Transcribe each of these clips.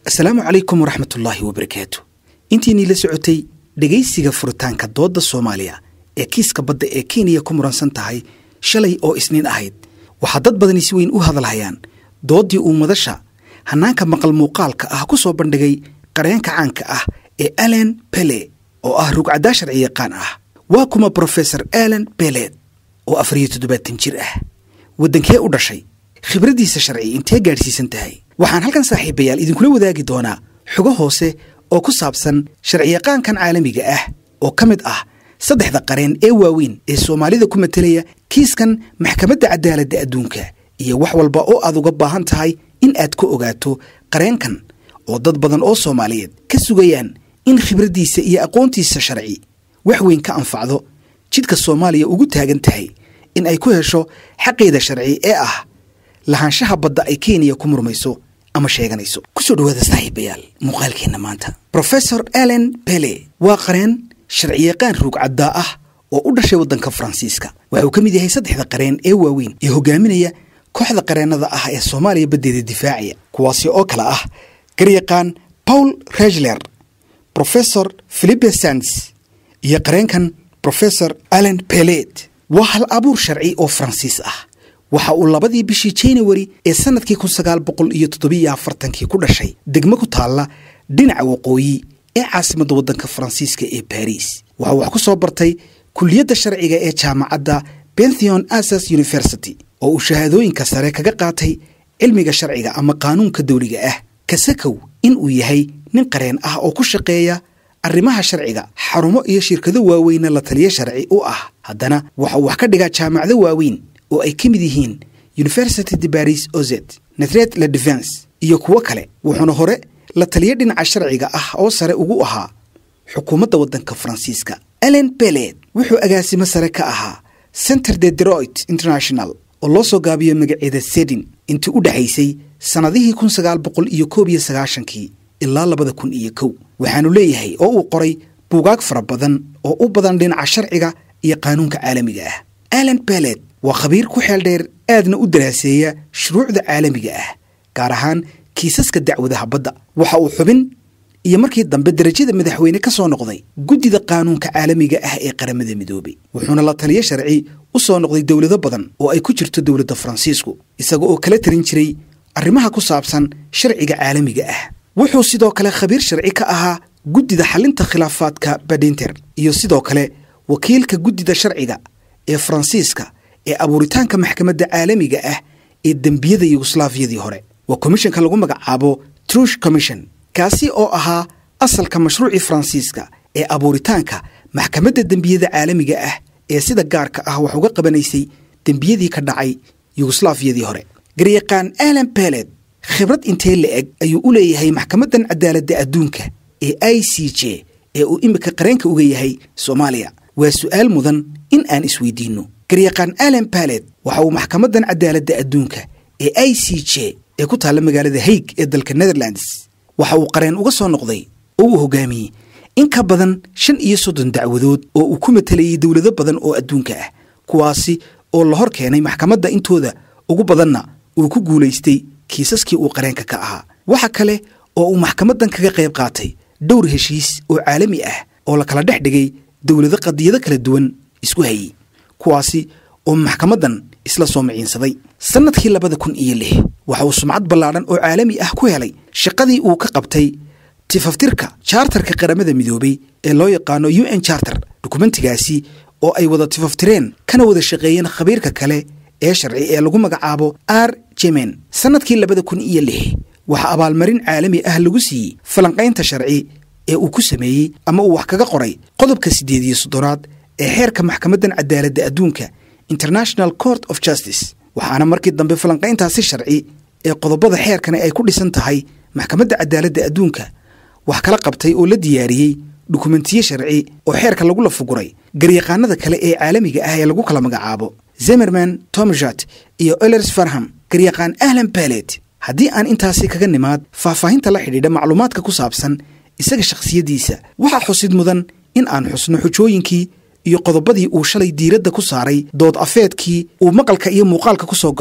asalaamu calaykum waraxmatullaahi wabarakaatu intiinii la socotay dhegaysiga furitaanka doodda soomaaliya ee kiiska badda ee kenya ku muransan tahay shalay oo isniin ahayd waxaa dad badani si weyn u hadalhayaan dooddii uu madasha hannaanka maqal muuqaalka ah ku soo bandhigay qareenka caanka ah ee alen bele oo ah rugcaddaa sharci yaqaan ah waa kuma brofesor alen beled oo afariyo toddobaatan jir ah waddankee u dhashay khibraddiisa sharci intee gaadhsiisan tahay waxaan halkan saaxiibayaal idinkula wadaagi doonaa xogo hoose oo ku saabsan sharciyaqaankan caalamiga ah oo ka mid ah saddexda qareen ee waaweyn ee soomaalida ku matelaya kiiskan maxkamadda cadaaladda adduunka iyo wax walba oo aad uga baahan tahay in aad ku ogaato qareenkan oo dad badan oo soomaaliyeed ka sugayaan in khibraddiisa iyo aqoontiisa sharci wax weyn ka anfacdo jidka soomaaliya ugu taagan tahay in ay ku hesho xaqeeda sharci ee ah lahaanshaha badda ay kenya ku murmayso ama sheeganayso kusoo dhawaada saaxiibayaal muuqaalkeenna maanta brofesor alen bele waa qareen sharciyaqaan ruugcaddaa ah oo u dhashay waddanka faransiiska waxa uu ka mid yahay saddexda qareen ee waaweyn ee hogaaminaya kooxda qareennada ah ee soomaaliya baddeeda difaacaya kuwaasi oo kale ah garyaqaan paul regler brofesor philipe sands iyo qareenkan brofesor alen belet waa hal abuur sharci oo faransiis ah waxa uu labadii bishii januari ee sannadkii kun sagaal boqol iyo toddobiyo afartankii ku dhashay degmo ku taalla dhinaca waqooyi ee caasimadda waddanka faransiiska ee baris waxa uu wax ku soo bartay kulliyadda sharciga ee jaamacadda bentheon asas university oo uu shahaadooyinka sare kaga qaatay cilmiga sharciga ama qaanuunka dawliga ah kasakow in uu yahay nin qareen ah oo ku shaqeeya arrimaha sharciga xarumo iyo shirkado waaweyna la taliyo sharci u ah haddana waxa uu wax ka dhigaa jaamacado waaweyn oo ay ka mid yihiin university de baris ozet natret la defense iyo kuwo kale wuxuuna hore la taliyo dhinaca sharciga ah oo sare ugu ahaa xukuumadda waddanka faransiiska alen beled wuxuu agaasimo sare ka ahaa center de deroit international oo loo soo gaabiyo magaceeda sedin intii u dhexaysay sannadihii kun sagaal boqol iyo koob iyo sagaashankii ilaa labada kun iyo kow waxaanu leeyahay oo uu qoray buugaag fara badan oo u badan dhinaca sharciga iyo qaanuunka caalamiga ah alen beled waa khabiir ku xeel dheer aadna u daraaseeya shuruucda caalamiga ah gaar ahaan kiisaska dacwadaha badda waxa uu xubin iyo markii dambe derajada madaxweyne ka soo noqday guddida qaanuunka caalamiga ah ee qaramada midoobay wuxuuna la taliyo sharci u soo noqday dowlado badan oo ay ku jirto dowladda faransiisku isaga oo kala tarin jiray arrimaha ku saabsan sharciga caalamiga ah wuxuu sidoo kale khabiir sharci ka ahaa guddida xalinta khilaafaadka badinter iyo sidoo kale wakiilka guddida sharciga ee faransiiska ee abuuritaanka maxkamadda caalamiga ah ee dembiyada yugoslaafiyadii hore waa komishanka lagu magacaabo trush commission kaasi oo ahaa asalka mashruucii faransiiska ee abuuritaanka maxkamadda dembiyada caalamiga ah ee sida gaarka ah wax uga qabanaysay dembiyadii ka dhacay yugoslaafiyadii hore garyaqaan alan beled khibrad intee la eg ayuu u leeyahay maxkamaddan cadaaladda adduunka ee i c j ee uu imika qareenka uga yahay soomaaliya waa su'aal mudan in aan isweydiinno garyaqaan alen baled waxa uu maxkamaddan cadaaladda adduunka ee i c j ee ku taalla magaalada haig ee dalka netherlands waxa uu qareen uga soo noqday oo uu hogaamiyey in ka badan shan iyo soddon dacwadood oo uu ku matelayay dowlado badan oo adduunka ah kuwaasi oo la hor keenay maxkamadda intooda ugu badanna uu ku guulaystay kiisaskii uu qareenka ka ahaa waxa kale oo uu maxkamaddan kaga qayb qaatay dhowr heshiis oo caalami ah oo la kala dhex dhigay dowlado qadiyado kala duwan isku hayey kuwaasi oo maxkamaddan isla soo miciinsaday sannadkii labada kun iyo lix waxa uu sumcad ballaadhan oo caalami ah ku helay shaqadii uu ka qabtay tifaftirka chartarka qaramada midoobay ee loo yaqaano u n charter dukumentigaasi oo ay wada tifaftireen kana wada shaqeeyeen khabiirka kale ee sharci ee lagu magacaabo r jemen sannadkii labada kun iyo lix waxaa abaalmarin caalami ah lagu siiyey falanqaynta sharci ee uu ku sameeyey ama uu wax kaga qoray qodobka siddeed iyo soddonaad ee xeerka maxkamaddan cadaaladda adduunka international court of justice waxaana markii dambe falanqayntaasi sharci ee qodobada xeerkani ay ku dhisan tahay maxkamadda cadaaladda adduunka wax kala qabtay oo la diyaariyey dukumentiye sharci oo xeerka lagu lafuguray garyaqaanada kale ee caalamiga ah ee lagu kala magacaabo zemerman tomjat iyo elers farham garyaqaan ahlan balet haddii aan intaasi kaga nimaad faahfaahinta la xidhiidha macluumaadka ku saabsan isaga shakhsiyaddiisa waxaa xusid mudan in aan xusno xujooyinkii iyo qodobadii uu shalay diiradda ku saaray dood afeedkii uu maqalka iyo muuqaalka ku soo galay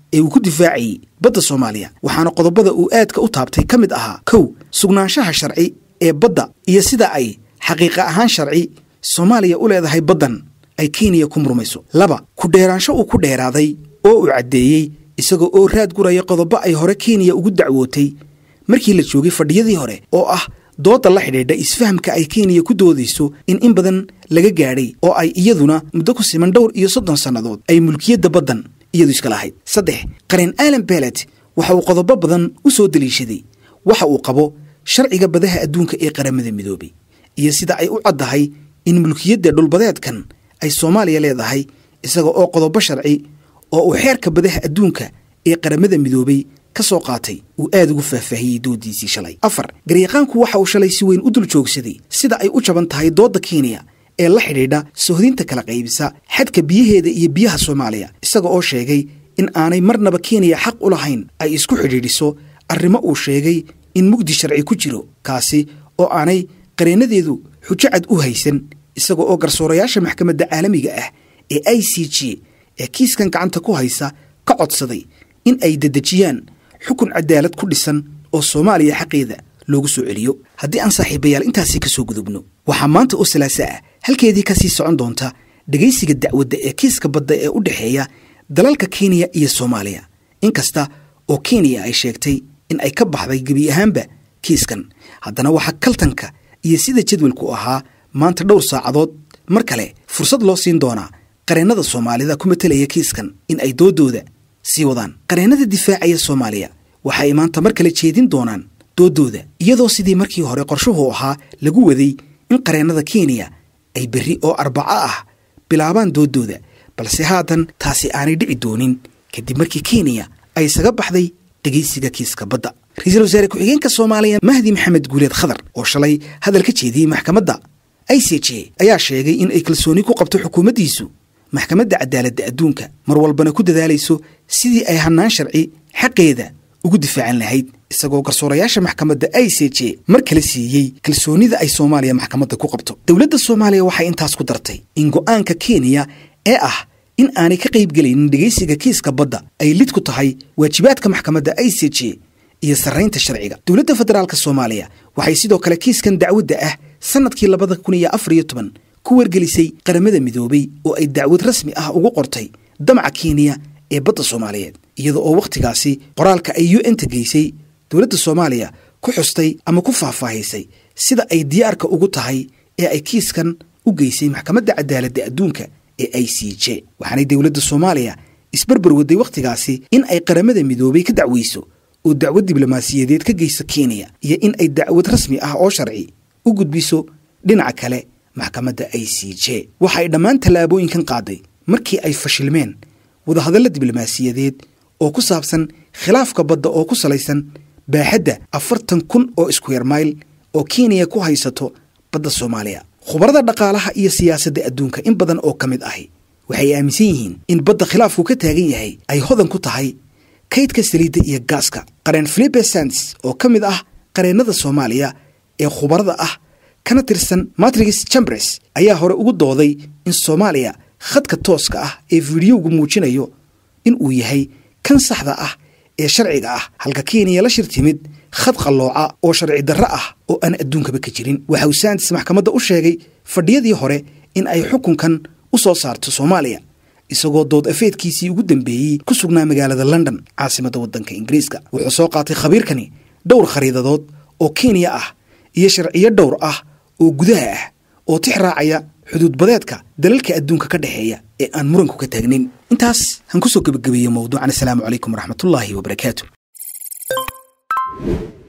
ee uu ku difaacayey badda soomaaliya waxaana qodobada uu aadka u taabtay ka mid ahaa kow sugnaanshaha sharci ee badda iyo sida ay xaqiiqa ahaan sharci soomaaliya u leedahay baddan ay kenya ku murmayso laba ku dheeraansho uu ku dheeraaday oo uu caddeeyey isagoo oo raad guraya qodobo ay hore kenya ugu dacwootay markii la joogay fadhiyadii hore oo ah doodda la xidhiidha isfahamka ay kenya ku doodayso in in badan laga gaadhay oo ay iyaduna muddo ku siman dhowr iyo soddon sannadood ay mulkiyadda baddan iyadu iska lahayd saddex qareen alan belet waxa uu qodobo badan u soo deliishaday waxa uu qabo sharciga badaha adduunka ee qaramada midoobay iyo sida ay u caddahay in mulkiyadda dhulbadeedkan ay soomaaliya leedahay isaga oo qodobo sharci oo uu xeerka badaha adduunka ee qaramada midoobay ka soo qaatay uu aad ugu faahfaahiyey doodiisii shalay afar garyaqaanku waxa uu shalay si weyn u dul joogsaday sida ay u jaban tahay doodda kenya ee la xidhiidha sohdinta kala qaybisa xadka biyaheeda iyo biyaha soomaaliya isaga oo sheegay in aanay marnaba kenya xaq u lahayn ay isku xidhiidhiso arrimo uu sheegay in mugdi sharci ku jiro kaasi oo aanay qareenadeedu xujo cad u haysan isaga oo garsoorayaasha maxkamadda caalamiga ah ee i c g ee kiiskan gacanta ku haysa ka codsaday in ay dedejiyaan xukun cadaalad ku dhisan oo soomaaliya xaqeeda loogu soo celiyo haddii aan saaxiibayaal intaasi ka soo gudubno waxaa maanta oo salaaso ah halkeedii ka sii socon doonta dhegaysiga dacwadda ee kiiska badda ee u dhexeeya dalalka kenya iyo soomaaliya inkasta oo kenya ay sheegtay in ay ka baxday gebi ahaanba kiiskan haddana waxaa kaltanka iyo sida jadwalku ahaa maanta dhowr saacadood mar kale fursad loo siin doonaa qareennada soomaalida ku matelaya kiiskan in ay doodooda sii wadaan qareennada difaacaya soomaaliya waxa ay maanta mar kale jeedin doonaan doodooda iyadoo sidii markii hore qorshuhu ahaa lagu waday in qareennada kenya ay berri oo arbaco ah bilaabaan doodooda balse haatan taasi aanay dhici doonin kadib markii kenya ay isaga baxday dhegaysiga kiiska badda ra-iisul wasaare ku-xigeenka soomaaliya mahdi maxamed guuleed khadar oo shalay hadal ka jeediyey maxkamadda i c j ayaa sheegay in ay kalsooni ku qabto xukuumaddiisu maxkamadda cadaaladda adduunka mar walbana ku dadaalayso sidii ay hannaan sharci xaqeeda ugu difaacan lahayd isagoo garsoorayaasha maxkamadda i c j mar kale siiyey kalsoonida ay soomaaliya maxkamadda ku qabto dowladda soomaaliya waxay intaas ku dartay in go'aanka kenya ee ah in aanay ka qaybgelaynin dhegaysiga kiiska badda ay lid ku tahay waajibaadka maxkamadda i c j iyo sarraynta sharciga dowladda federaalka soomaaliya waxay sidoo kale kiiskan dacwadda ah sannadkii labada kun iyo afar iyo toban ku wargelisay qaramada midoobay oo ay dacwad rasmi ah ugu qortay damaca kenya ee badda soomaaliyeed iyada oo wakhtigaasi qoraalka ay u n ta geysay dowladda soomaaliya ku xustay ama ku faahfaahisay sida ay diyaarka ugu tahay ee ay kiiskan u geysay maxkamadda cadaaladda adduunka ee i c j waxaanay dowladda soomaaliya isbarbar waday wakhtigaasi in ay qaramada midoobay ka dacweyso oo dacwad diblomaasiyadeed ka geyso kenya iyo in ay dacwad rasmi ah oo sharci u gudbiso dhinaca kale maxkamadda i c j waxa ay dhammaan tallaabooyinkan qaaday markii ay fashilmeen wadahadalla diblomaasiyadeed oo ku saabsan khilaafka badda oo ku salaysan baaxadda afartan kun oo iskuyer mayl oo kenya ku haysato badda soomaaliya khubarada dhaqaalaha iyo siyaasadda adduunka in badan oo ka mid ahi waxay aaminsan yihiin in badda khilaafku ka taagan yahay ay hodan ku tahay kaydka saliidda iyo gaaska qareen philipe sands oo ka mid ah qareennada soomaaliya ee khubarada ah kana tirsan matrix chambres ayaa hore ugu dooday in soomaaliya khadka tooska ah ee fiidiyowgu muujinayo in uu yahay kan saxda ah ee sharciga ah halka kenya la shir timid khad qallooca oo sharci darro ah oo aan adduunkaba ka jirin waxa uu sands maxkamadda u sheegay fadhiyadii hore in ay xukunkan u soo saarto soomaaliya isagoo dood afeedkiisii ugu dambeeyey ku sugnaa magaalada london caasimadda waddanka ingiriiska wuxuu soo qaatay khabiirkani dhowr khariidadood oo kenya ah iyo sharciyo dhowr ah oo gudaha ah oo tix raacaya xuduudbadeedka dalalka adduunka ka dhexeeya ee aan muranku ka taagnin intaas han ku soo gebagabeeye mawduucan asalaamu calaykum waraxmatullaahi wabarakaatu